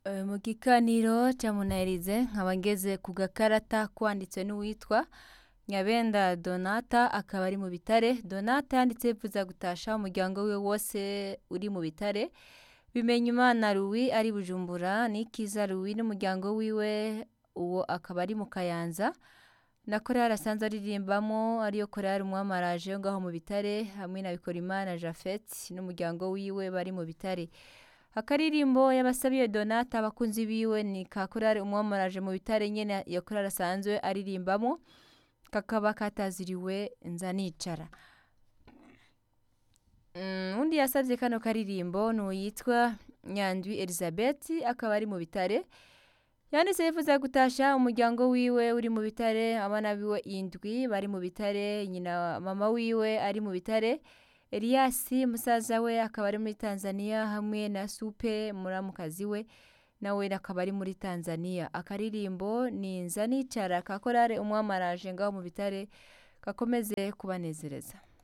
mu kiganiro ca munahirize nkaba ngeze ku gakarata kwanditswe n'uwitwa nyabenda donata akaba ari mu bitare donata yanditse yifuza gutasha umuryango wiwe wose uri mu bitare bimenya imana ruwi ari bujumbura nikiza ruwi n'umuryango wiwe uwo akaba ari mu kayanza na korali asanzwe aririmbamo ariyo korali umwamaraje yo ngaho mu bitare hamwe na bikorimana jafet n'umuryango wiwe bari mu bitare akaririmbo yabasabiye donata abakunzi biwe ni ka korali umwamaraje mu bitare nyene iyo korali asanzwe aririmbamo kakaba kataziriwe nza nicara Mm, undi yasavye kano karirimbo n'uwitwa nyandwi elizabeth akaba ari mu bitare yanditse yifuza gutasha umuryango wiwe uri mu bitare abana biwe indwi bari mu bitare nyina mama wiwe ari mu bitare eliyasi musaza we akaba ari muri tanzania hamwe na supe muramukazi we nawe akaba ari muri tanzania akaririmbo ni nza nicara ka korale umwamaraje ngaho mu bitare gakomeze kubanezereza